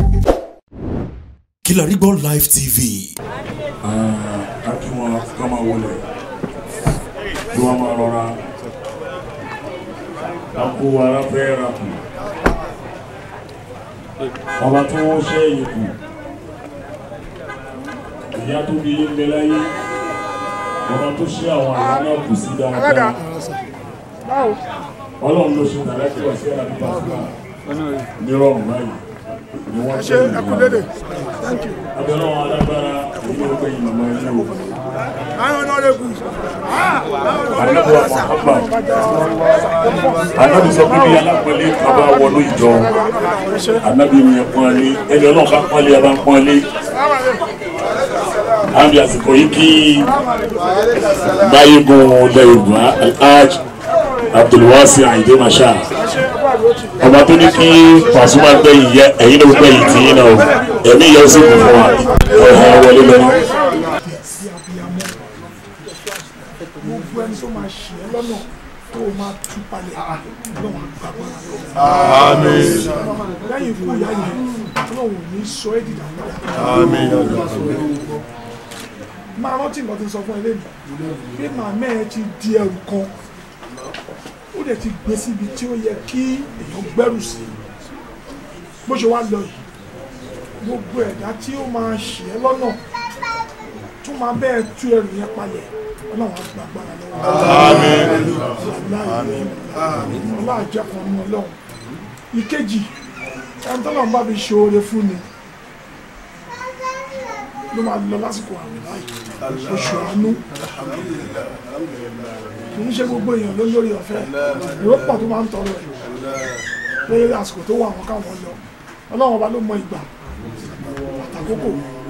Kilarigbo Live TV. a kí wọn ká máa wọlé kí wọn máa rọra a kó ara fẹ́ ra kù ọba tó wọ́n ṣe yìí kù ìyá tó bí yín bẹ láyé ọba tó ṣe àwọn àyà náà kù sí dáadáa ọlọ́run ló ṣe tàbí kí wọ́n sí àdúgbò àfúrà nírọ̀rùn báyìí ni wọ́n ṣe ìlú abẹ́rẹ́ wọn alágbára ìlú ọgbẹ́ yìí màmá yìí o. Ànábì wa Muhammad Ànábì sọ pé bí alápẹ̀lẹ́ bàbá wọnú ìjọ Ànábì mi yẹn pọ́n lé ẹni ọlọ́run bá pọ́n lé ẹ bá ń pọ́n lé. Àbí àsìkò yìí kí Báyégun ilẹ̀ Yorùbá Alhaj Abdulwasi Ayinde Masha ọba tó ní kí Pasuma gbẹ̀yìn yẹ ẹ̀yin ló gbẹ̀yìn tì yín náà o ẹ̀mí yẹ ó sì kún fún wa ẹ̀hán wọlé lọ́wọ́. sí abiyamọ gbogbo ẹni tó máa ṣe ẹ lọ́nà tó o máa tú palẹ̀ lọ́wọ́ àgbàgbọ́ra lọ́wọ́. lẹ́yìn ikú ìyá yẹn ọlọ́run ò ní sọ ẹ́ dìdà padà. máa rántí nǹkan tí ń sọ fún ẹ lẹ́nu pé màmá ẹ ti di ẹrù kan ó dẹ̀ ti gbé síbi tí ó yẹ kí èèyàn gbẹ́rù sí bó ṣe wá lọ yìí gbogbo ẹ̀dá tí ó máa ṣe ẹ́ lọ́nà tún máa bẹ́ẹ̀ tú ẹrù yẹn palẹ̀ ọlọ́run á gba agbára lọ́wọ́ ọlá àjẹkùn ọmọ ọlọ́run ìkejì ẹni tọ́lọ́run bá fi ṣe oore fún ni ló máa lọ lásìkò àmì báyìí oṣù àánú kì í ṣe gbogbo èèyàn ló lórí ọ̀fẹ́ èrò pọ̀ tó máa ń tọrọ ẹ̀ pé àsìkò tó wà wọn káwọn lọ ọlọ́run ọba ló mọ ìgbà àtàkókò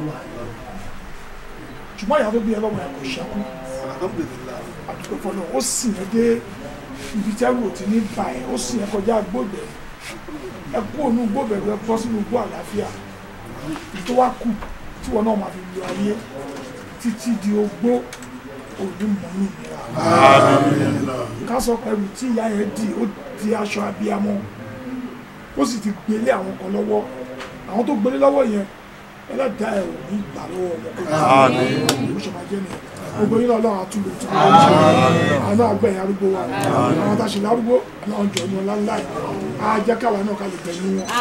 ṣùgbọ́n ìyá tó bí ẹlọ́mọ ẹ̀ kò ṣẹ́kù àdúgbò fọlọ́ ó sì yẹn dé ibi tí ẹrù ti ní bà ẹ́ ó sì yẹn kọjá gbòbẹ̀ ẹ kú ònú gbòbẹ̀ rẹ bọ́ sínú gbó àlàáfíà tó wá kù tí wọn náà máa fi lo ayé títí di ogbó òní mọ́nú ìnira ká sọ pẹ̀lú tí ìyá yẹn di ó di aṣọ abiyamọ ó sì ti gbélé àwọn kan lọ́wọ́ àwọn tó gbélé lọ́wọ́ yẹn ẹlẹ́dàá ẹ̀ ò ní ìgbà lọ́wọ́ wọn kó ló ṣe máa jẹ́ nìyẹn gbogbo yín lọ́wọ́ àtúndò tó àwọn àgbẹ̀yìn arúgbó wa àwọn tá a ṣe lárúgbó àwọn jọ ní ọlá ńlá yìí á jẹ́ káwa náà ká lè gbẹ̀yìn wọn.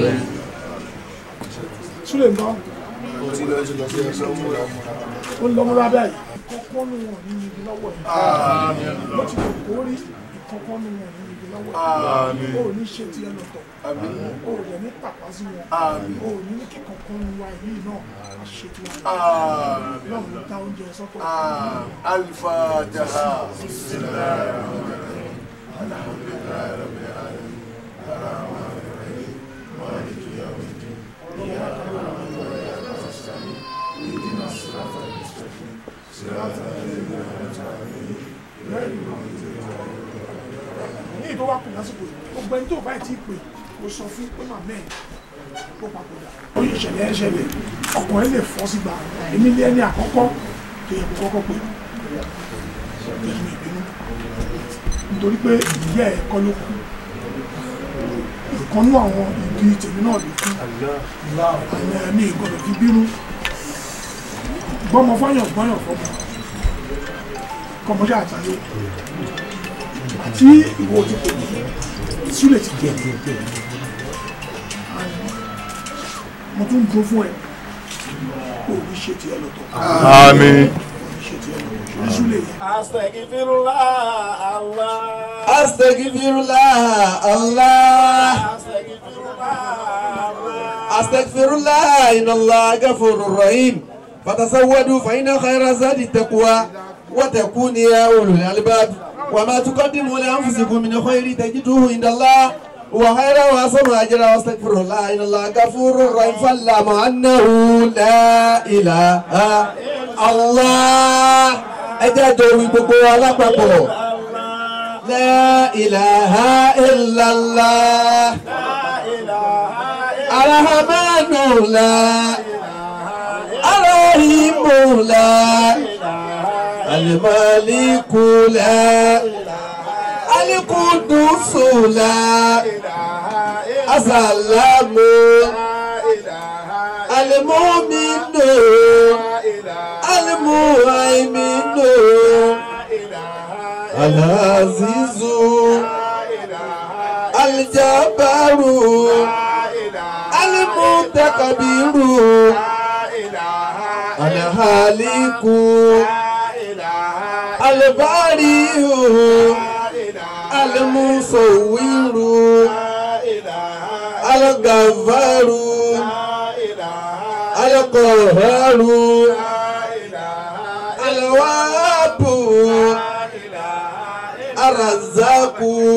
súlẹ̀ nǹkan ó ń lọ́mọ́ lábẹ́ yìí kọ́kọ́ ní wọn ní ibi lọ́wọ́ yìí ló ti lè kórì kọ́kọ́ ní wọn ní ibi lọ́wọ́ yìí ó ní ṣe tiẹ̀ lọ́tọ̀ ó rẹ̀ ní pàpà sí wọn ó ní ní kíkan kan ní wa yìí náà a ṣe tí wọn náà ló dá oúnjẹ sọ́tọ̀. Al-Fatiha. ní ìtọ́ wá kù lásìkò yìí gbogbo ẹni tó bá ti pè kó sọ fún pé màmá ẹ̀ kó papòdà ó yẹ ìṣẹ̀lẹ̀ ẹ̀ ṣẹlẹ̀ ọkùnrin lè fọ́ sígbà èmi ní ẹni àkọ́kọ́ tó yẹ kó kọ́kọ́ pè pẹ̀lú ìbínú nítorí pé ìyá ẹ̀ kọ́ ló kú ìkànnú àwọn ìdí tèmi náà ló kú àwọn ẹ̀mí ìgbọ́dọ̀ fi bínú gbọ́mọ fọ́yàn gbọ́yàn fọ́mọ kọmọṣẹ́ àtàlẹ́ àti ìwọ ti pè mí súlẹ̀ ti jẹ́ mo tún dúró fún ẹ kó o ní ṣe tiẹ̀ lọ́tọ̀ Àmín. ṣe tiẹ̀ lọ́tọ̀ ní súlẹ̀ yẹn. Astaghfirullah Allah. Astaghfirullah Allah. Astaghfirullah Allah. Astaghfirullah inna Allah ghafurur rahim. Fatasawwadu fa inna khayra zadi taqwa wa takunu ya ulul albab. Wa ma tuqaddimu li anfusikum min khairin tajiduhu inda Allah. Wa khayra wa asama ajra wa astaghfirullah inna Allah ghafurur rahim. Fa'lamu annahu la ilaha Allah. Ẹ jẹ́ àjọyọ̀ gbogbo alápapọ̀. La ilaha illallah. Arahamanu la. Arahimu la. Alimaliku la. Alikudusu la. Asalamu. المؤمن المهيمن العزيز الجبار المتكبر الهالك البارئ المصور الغفار القهار الوهاب الرزاق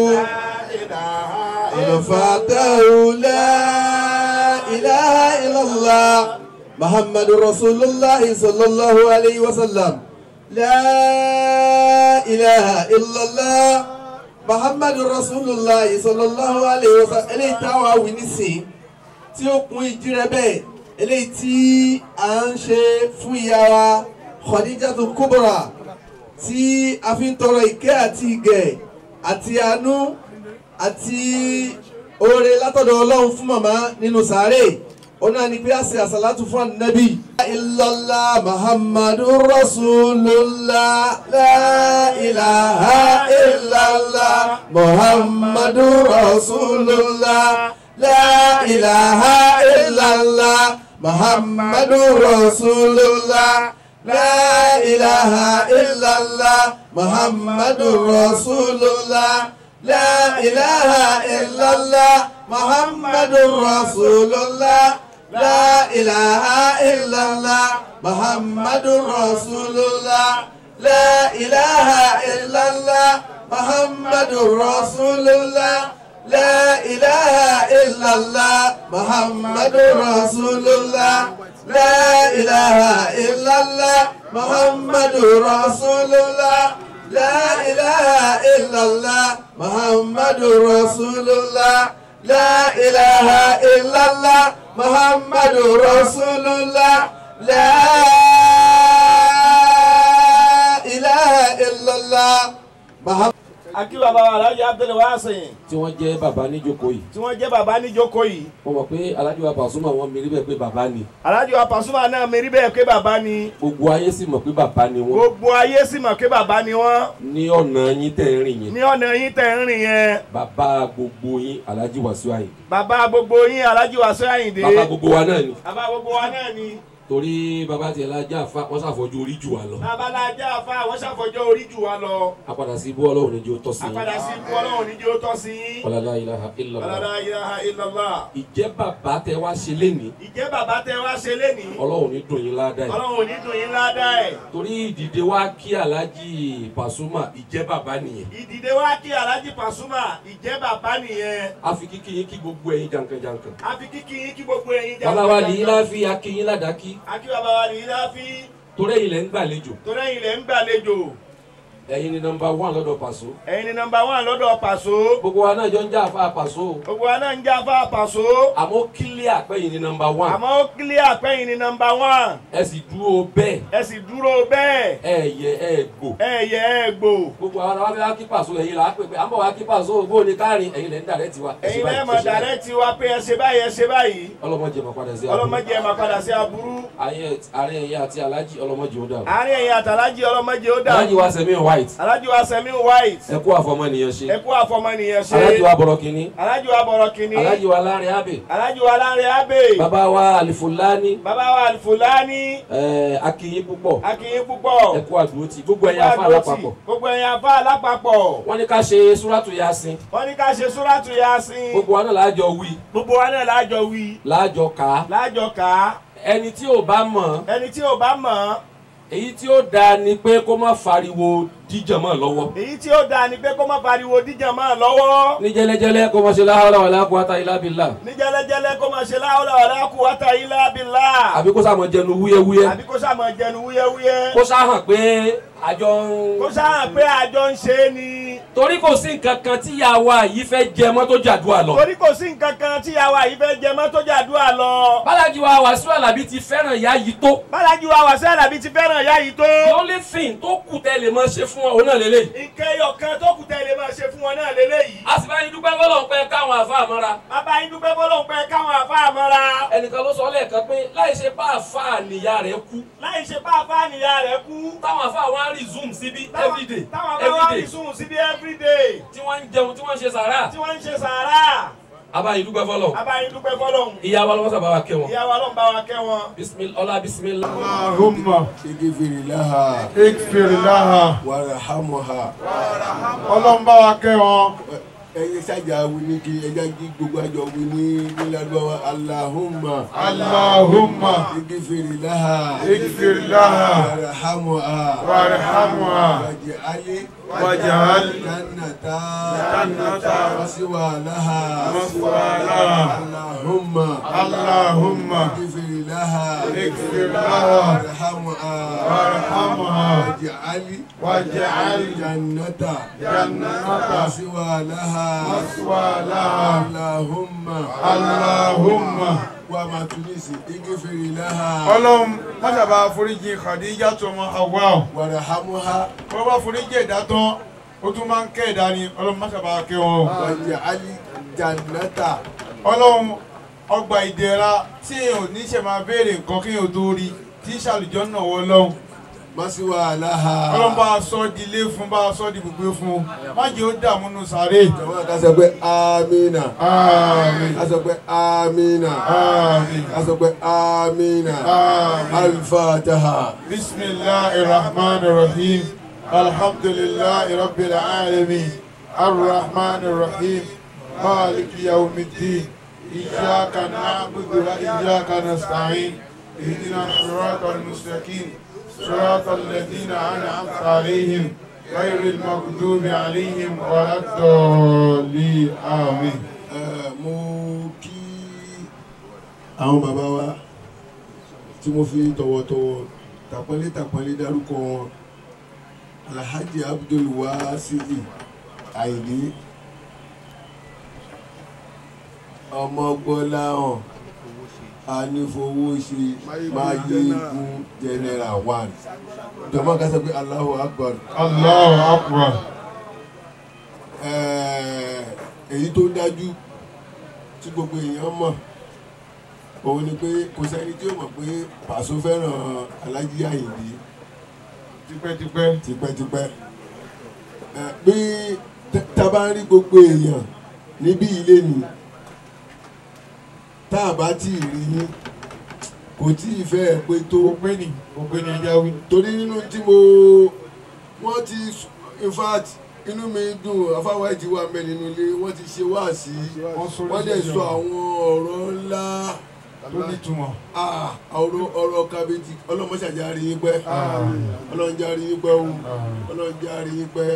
الفاتح لا إله إلا الله محمد رسول الله صلى الله عليه وسلم لا إله إلا الله محمد رسول الله صلى الله عليه وسلم eléyìí táwa wí nísìn tí ó kún ìjírẹ bẹ́ẹ̀ eléyìí tí à ń ṣe fún ìyá wa Khadijatu Kubra tí a fi ń tọrọ ìkẹ́ àti ìgẹ̀ àti àánú àti oore látọ̀dọ̀ ọlọ́run fún màmá nínú sàárè ona ni pé a ṣe àṣàlátù fún ànábì. illallah muhammadu rasulullah la ilaha illallah muhammadu rasulullah la ilaha illallah muhammadu rasulullah la ilaha illallah muhammadu rasulullah la ilaha illallah muhammadu rasulullah. لا إله إلا الله محمد رسول الله لا إله إلا الله محمد رسول الله لا إله إلا الله محمد رسول الله لا إله إلا الله محمد رسول الله لا إله إلا الله محمد رسول الله لا إله إلا الله محمد رسول الله لا إله إلا الله محمد akí bàbá wa alhaji abdul wasin tí wọ́n jẹ́ bàbá níjókòó yìí tí wọ́n jẹ́ bàbá níjókòó yìí mo mọ̀ pé alájọ Pasuma wọn mi rí bẹ́ẹ̀ pé bàbá ni alhaji wa Pasuma náà mi rí bẹ́ẹ̀ pé bàbá ni gbogbo ayé sì mọ̀ pé bàbá ni wọ́n gbogbo ayé sì mọ̀ pé bàbá ni wọ́n ní ọ̀nà yín tẹ̀ ń rìn yẹn ní ọ̀nà yín tẹ̀ ń rìn yẹn bàbá gbogbo yín Alhaji Wasiu Ayinde bàbá gbogbo yín alhaji Wasiu Ayinde bàbá gbogbo wa náà ni bàbá gbogbo wa náà ni torí bàbá tiẹ̀ la já fa wọ́n ṣàfọ́jú orí jù wá lọ babalájà afa àwọn ṣàfọjọ́ orí jù wá lọ apàdà sí ibú ọlọ́run níjó tọ́ sí yín àpàdà sí ikú ọlọ́run níjẹ́ ó tọ́ sí yín wala la ilaha illallah la ilaha illallah ìjẹ́ bàbá tẹ wá ṣe lénìí ìjẹ́ bàbá tẹ wá ṣe lénìí ọlọ́run ní dùn yín ládàá yìí ọlọ́run ò ní dùn yín ládàá ẹ̀ torí ìdìde wá kí Alhaji Pasuma ìjẹ́ bàbá nìyẹn ìdìde wá kí alhaji Pasuma ìjẹ́ bàbá nìyẹn àfi kíkí yín kí gbogbo ẹ̀yin jankan-jankan àfi kíkí yín kí gbogbo ẹ̀yin jà bàbá wa lè yín láfi akínyín ládàkí akí bàbá wa lè yín láfi torí ẹ̀yin lẹ ń gbàlejò torí ẹ̀yin lẹ̀ ń gbàlejò ẹ̀yin ni nọ́mbà wán lọ́dọ̀ Paso ẹ̀yin ni nọ́mbà wán lọ́dọ̀ Paso gbogbo wa náà jọ ń jà àfa Paso gbogbo wa náà ń jà fún Paso àmọ́ kílíà pẹ́yìn ni nọ́mbà wán àmọ́ ó kílíà pẹ́yìn ni nọ́mbà wán ẹ sì dúró bẹ́ẹ̀ ẹ sì dúró bẹ́ẹ̀ ẹ yẹ ẹ gbò ẹ yẹ ẹ gbò gbogbo àwọn àwọn abẹ́wá kí Paso ẹ̀yin là á pè pé à ń bọ̀ wá kí Paso bó ni káàrin ẹ̀yin lẹ̀ ń dàrẹ́ tiwa ẹ ṣe ẹ̀yin báyìí, lẹ́ẹ̀ ẹ mọ̀ ṣe báyìí. dàrẹ́ tiwa pé ẹ ṣe báyìí ẹ ṣe báyìí ọlọ́mọdé máa padà sí àbúrò ọlọ́mọdé ẹ máa padà sí aburú ayé àárín ẹ̀yìn àti Alhaji ọlọ́mọdé ó dàrú àárín ẹ̀yin àtàlájì ọlọ́mọdé ó dà Alhaji wa sẹ́mi white alájì wa sẹ́mi white ẹ kú àfọmọnìyàn ṣe ẹ kú àfọmọnìyàn ṣe Alhaji wa bọ̀rọ̀ kínní alájì wa bọ̀rọ̀ kìíní Alhaji wa láàrin abẹ alájì wa láre abe bàbá wa alifulani bàbá wa alifulani ẹ akínyín púpọ̀ akínyín púpọ̀ ẹ kú àdúró ti gbogbo ẹ̀yin afa alápapọ̀ gbogbo ẹ̀yin afá alápapọ̀ wọ́n ní ká ṣe súrátù yasin wọ́n ní ká ṣe súrátù yasin gbogbo wa náà láàjọ wí gbogbo wa náà lájọ wí láàjọ kà á lájọ kà á ẹni tí ò bá mọ̀ ẹni tí ò bá mọ̀ èyí tí ó dáa ni pé kó má fariwo díjàn mọ́ lọ́wọ́ èyí tí ó dáa ni pé kó má pariwo díjàn máa lọ́wọ́ ní jẹ́lẹ́jẹ́lẹ́ kó má ṣe la hawla wala quwwata illa billah ní jẹ́lẹ́jẹ́lẹ́ kó máa ṣe la hawla wala quwwata illa billah àbí kó sàmọ̀ jẹnu wúyẹ́wúyẹ́ àbí kó sàmọ̀ jẹnu wúyẹ́wúyẹ́ kó sáhàn pé àjọ ń. kó sáà pé àjọ ń ṣe é ni torí kò sí nǹkan kan tí ìyá wa yìí fẹ́ jẹ mọ́ tó jàdúrà lọ. torí kò sí nǹkan kan tí àwa yìí fẹ́ jẹ mọ́ tó jàdúrà lọ bálájí wa Wàsíù Àlàbí ti fẹ́ràn ìyá yìí tó. bálájú wa Wasiu Alabi ti fẹ́ràn ìyá yìí tó. the only thing tó kù tẹ́ lè máa ṣe fún ọ òun náà lélẹ̀. ìkẹyọ̀ kan tó kù tẹ́lẹ̀ máa ṣe fún wọn náà lélẹ́yìí. a sì bá yín dúpẹ́ fọlọ́n pé káwọn àfa àmọ́ra. bàbá yín dúpẹ́ fọlọ́n pé káwọn àfa àmọ́ra. ẹnìkan ló sọ lẹ́ẹ̀kan pé láì ṣe bá àfa nìyá rẹ̀ kú. láì ṣe bá àfa nìyá rẹ̀ kú. táwọn àfa wa ń resume síbí everyday táwọn bá wá rí everyday sùn síbi everyday. tí wọ́n ń jẹun tí wọ́n ń ṣe sàrà. tí wọ́n ń ṣe sàárà. abayin dúpẹ́ fọlọ́. bàbá yín dúpẹ́ fọlọ́n. ìyá wa lọ́wọ́ sábà wa kẹ́ wọn. ìyá wa ló ń bá wa kẹ́ wọn. bisimil ọlá bisimilá. اللهم اغفر لها اغفر لها وارحمها ọlọ́run bá wa kẹ́ wọn ẹyin ṣáàjà wí ní kí ẹja kí gbogbo àjọ wí ní nílàdúrà aláhùnmá اللهم اغفر لها اغفر لها وارحمها وارحمها واجعل واجعل جنة جنة مسوى لها مثوى لها اللهم اللهم اغفر لها اغفر لها وارحمها وارحمها واجعل واجعل جنة جنة مسوى لها مثوى لها اللهم اللهم wa ma tunisi igifiri laha ọlọ́run mọ́sàbá foríjì Khadija tó ọmọ Hawa warahamuha wọ́n bá foríjì ẹ̀dá tán ó tún máa ń kẹ́ ẹ̀dá ni ọlọ́run mọ́sàbá kẹ́ wọn o. waj'ali jannata ọlọ́run ọgbà ìdẹ̀ra tí èèyàn ò ní ṣe máa béèrè nǹkan kí èèyàn tó rí tí ṣàlùjọ́ náà wọ lọ́hùn masiwa laha ọlọ́run bá a sọ di ilé fún bá a sọ di gbogbo fún má jẹ́ ó dààmú nù sáré. jọ̀wọ́ ká sọ pé amina àmín ká sọ pé amina àmín ká sọ pé amina àmín. alifataha bisimilahi rahman rahim alhamdulilayi rabbil alamin arrahman rahim maliki yawmiddin iyyaka na'budu wa iyyaka nasta'in ihdina siratal mustaqim صراط الذين أنعمت عليهم غير المغضوب عليهم ولا الضالين آمين Ẹ, mo kí àwọn bàbá wa tí mo fi tọ̀wọ̀tọ̀wọ̀ tàpọ́nlé tàpọ́nlé dárúkọ wọn alhaji abdul wasi'i àìní ọmọgbọ́láhàn anífowóṣe máyégun general one jọmọ ká sọ pé Allahu akbar الله أكبر Ẹ, èyí tó dájú tí gbogbo èèyàn mọ̀ òun ni pé kò sẹ́ni tí ó mọ̀ pé Pàṣọ fẹ́ràn Alájí Àyìndé tipẹ́tipẹ́ tipẹ́tipẹ́ Ẹ, bí t- tá a bá ń rí gbogbo èèyàn níbí ilé ni tá a bá tí ì rí yín kò tí ì fẹ́ pé tó ògbéni ògbéni ẹja wí. torí nínú tí mo wọ́n ti in fact inú mi dùn afáwa ìtì wà mẹ́ nínú ilé wọ́n ti ṣe wáàsí wọ́n sọ wọ́n dẹ̀ sọ àwọn ọ̀rọ̀ ńlá tó nítumọ̀. ah, ọ̀rọ̀ ọ̀rọ̀ kábíyèsí ọlọ́mọṣàjà rí yín pẹ́ ọlọ́njà rí yín pẹ́ o ọlọ́njà rí yín pẹ́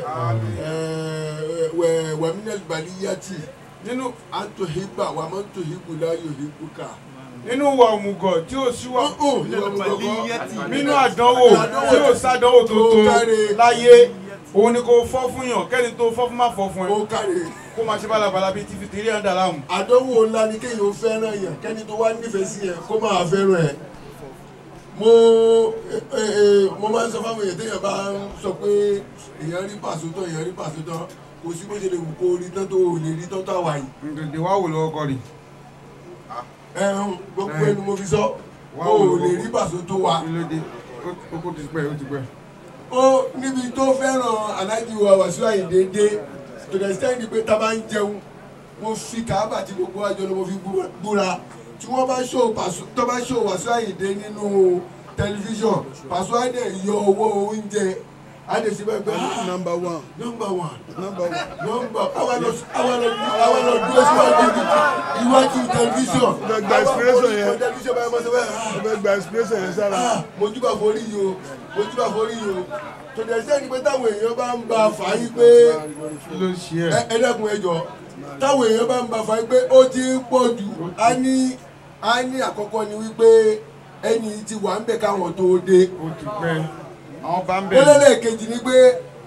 wẹ̀ wàmínẹ́lì balíyàtì nínú àtòhígbà wàmọ́tòhígbù láyò hígbùkà nínú wa òmùgọ̀ tí ó sí wa nínú nínú àdánwò tí ó sádánwò tó tó láyé òun ni kò fọ́ fún yàn kẹ́ni tó fọ́ fún má fọ́ fún ẹ ó káre kó máa ṣe bálabàla bíi tífi tìrí ẹ̀dá láàmú. àdánwò ńlá ni kéèyàn ó fẹ́ràn yàn kẹ́ni tó wá nífẹ̀ẹ́ sí yẹn kó máa fẹ́ràn ẹ̀ mo ẹ, ẹ, ẹ, mo máa ń sọ fáwọn èèyàn téèyàn bá ń sọ pé èèyàn rí pàṣẹ tán èèyàn rí pàṣẹ tán kò sí bó ṣe lè wù kó rí tán tó ò lè rí tán tó àwà yìí ǹdẹ̀dẹ̀ wá wò lọ́wọ́ kọ́ rí. ẹ̀hún gbogbo ẹnu mo fi sọ o ò lè rí pàṣẹ tó wà. kí ló dé ó kó ti pẹ́ ó ti pẹ́. ó níbi tó fẹ́ràn aláàjì wa Wàsíù Àyìndé dé to the extent pé tá a bá ń jẹun mo fi kàábà tí gbogbo àjọ ló mo fi bú- búra tí wọ́n bá ṣó Pàṣọ tó bá ṣó Wàsíù Àyìndé nínú tẹlifíṣọ̀n Pàṣọ Àyìndé yọ owó oúnjẹ àdè sí bẹ́ẹ̀ bẹ́ẹ̀ number one nọmba one number one nọmba àwọn lọ àwọn lọ àwọn lọ dúró síwájú iwájú tẹlifíṣọ̀n Gba- gba inspiration yẹn. àwọn tẹlifíṣọ̀n báyìí mọ̀ sí bẹ́ẹ̀ mo fẹ́ gba inspiration yẹn sára Ah, mojúbà forí yìí o mojúbà forí yìí o tòdì ẹsẹ̀ ni pé táwọn èèyàn bá ń ba fà yí pé kí ló ṣe ẹ̀. ẹ ẹ dẹ́kun ẹjọ́ táwọn èèyàn bá ń ba fà yí pé ó ti ń pọ̀ jù á ní á ní àkọ́kọ́ ni wípé ẹni tí wà ń bẹ̀ káwọn tó dé ó ti pẹ́ àwọn bá ń ó bẹ̀rẹ̀. lẹ́lẹ́kejì ni pé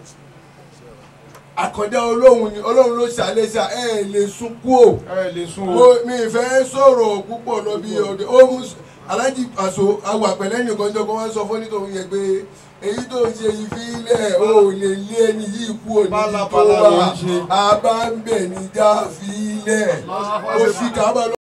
àkàndá olóhùn ni olóhùn ló ṣàlẹ́ ṣá ẹ lè sunkún o ẹ lè sún mo o. mi fẹ́ sọ̀rọ̀ púpọ̀ lọ bí ọdẹ ó mú alájì pàṣọ awọ àpẹlẹ nìkan jọ kó wọn sọ fún nítorí yẹn pé èyí tó ń ṣe yìí fi lẹ̀ o ò lè lé ẹni yìí kú òní tó Pálapàla ló wà ń ṣe. àbá ń bẹ̀ ní já fi lẹ̀ ó sì kábà lọ.